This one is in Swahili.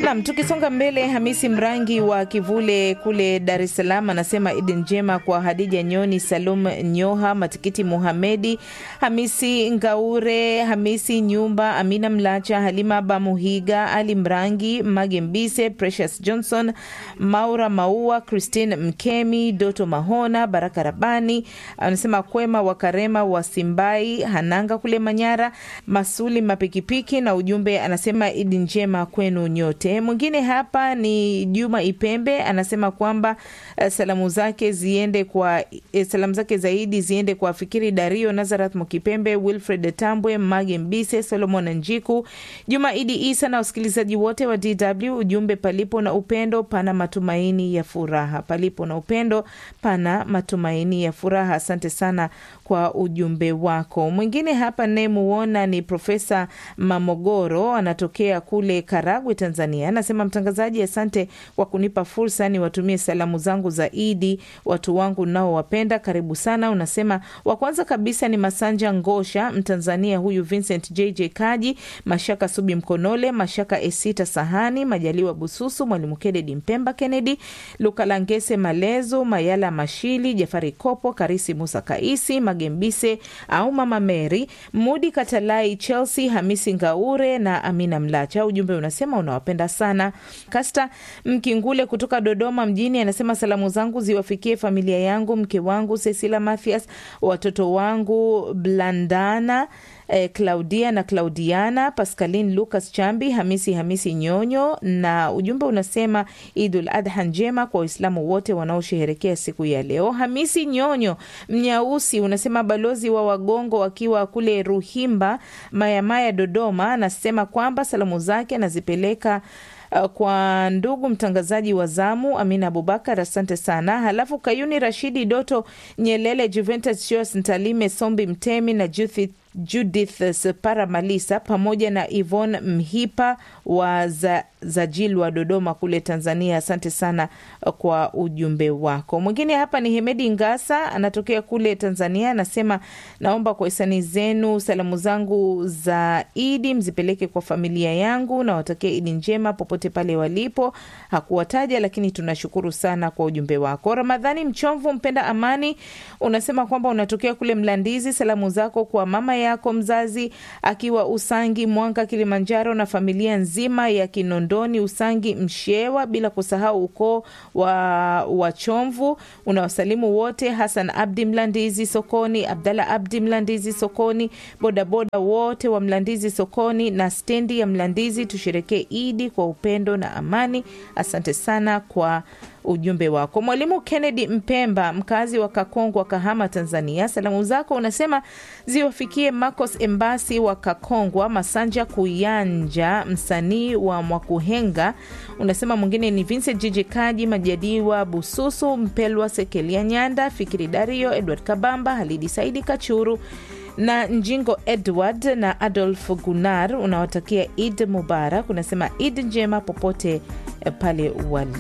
Nam, tukisonga mbele, Hamisi Mrangi wa Kivule kule Dar es Salaam anasema idi njema kwa Hadija Nyoni, Salum Nyoha, Matikiti Muhamedi, Hamisi Ngaure, Hamisi Nyumba, Amina Mlacha, Halima Bamuhiga, Ali Mrangi, Mage Mbise, Precious Johnson, Maura Maua, Christine Mkemi, Doto Mahona, Baraka Rabani anasema Kwema wa Karema wa Simbai, Hananga kule Manyara, Masuli Mapikipiki na ujumbe anasema idi njema kwenu nyote. Mwingine hapa ni Juma Ipembe anasema kwamba uh, salamu zake ziende kwa eh, salamu zake zaidi ziende kwa Fikiri Dario, Nazareth Mukipembe, Wilfred Tambwe, Mage Mbise, Solomon Njiku, Juma Idi Isa na wasikilizaji wote wa DW. Ujumbe, palipo na upendo pana matumaini ya furaha, palipo na upendo pana matumaini ya furaha. Asante sana kwa ujumbe wako. Mwingine hapa nayemuona ni Profesa Mamogoro, anatokea kule Karagwe, Tanzania. Anasema mtangazaji, asante kwa kunipa fursa niwatumie salamu zangu za Idi watu wangu nao wapenda, karibu sana. Unasema wa kwanza kabisa ni Masanja Ngosha, Mtanzania huyu, Vincent JJ Kaji, Mashaka Subi Mkonole, Mashaka Esita Sahani, Majaliwa Bususu, Mwalimu Kennedy Mpemba Kennedy, Lukalangese Malezo, Mayala Mashili, Jafari Kopo, Karisi Musa Kaisi, Magembise au Mama Mary, Mudi Katalai, Chelsea Hamisi Ngaure na Amina Mlacha. Ujumbe unasema unawapenda sana. Kasta Mkingule kutoka Dodoma mjini anasema salamu zangu ziwafikie familia yangu, mke wangu Cecilia Mathias, watoto wangu Blandana eh, Claudia na Claudiana, Pascaline Lucas Chambi, Hamisi Hamisi Nyonyo, na ujumbe unasema Idul Adha njema kwa Waislamu wote wanaosherehekea siku ya leo. Hamisi Nyonyo Mnyausi unasema balozi wa Wagongo wakiwa kule Ruhimba Mayamaya Dodoma, anasema kwamba salamu zake anazipeleka Uh, kwa ndugu mtangazaji wa zamu Amina Abubakar, asante sana. Halafu Kayuni Rashidi Doto Nyelele, Juventus Jos Ntalime Sombi Mtemi na Judith, Judith Separa Malisa pamoja na Yvonne Mhipa wa za, Zajil wa Dodoma kule Tanzania, asante sana kwa ujumbe wako. Mwingine hapa ni Hemedi Ngasa anatokea kule Tanzania, anasema naomba kwa hisani zenu salamu zangu za Idi mzipeleke kwa familia yangu na watakia Idi njema popote pale walipo. Hakuwataja, lakini tunashukuru sana kwa ujumbe wako. Ramadhani Mchomvu mpenda amani unasema kwamba unatokea kule Mlandizi, salamu zako kwa mama yako mzazi akiwa Usangi Mwanga Kilimanjaro na familia nzima ya Kinondoni Usangi Mshewa, bila kusahau ukoo wa Wachomvu. Unawasalimu wote, Hasan Abdi Mlandizi sokoni, Abdalla Abdi Mlandizi sokoni, bodaboda wote wa Mlandizi sokoni na stendi ya Mlandizi. Tusherekee Idi kwa upendo na amani. Asante sana kwa ujumbe wako. Mwalimu Kennedy Mpemba, mkazi wa Kakongwa, Kahama, Tanzania, salamu zako unasema ziwafikie Marcos Embasi wa Kakongwa, Masanja Kuyanja, msanii wa Mwakuhenga. Unasema mwingine ni Vincent Jiji Kaji, Majadiwa Bususu, Mpelwa Sekelia Nyanda, Fikiri Dario, Edward Kabamba, Halidi Saidi Kachuru na Njingo Edward na Adolf Gunar. Unawatakia Id Mubarak, unasema Id njema popote pale wali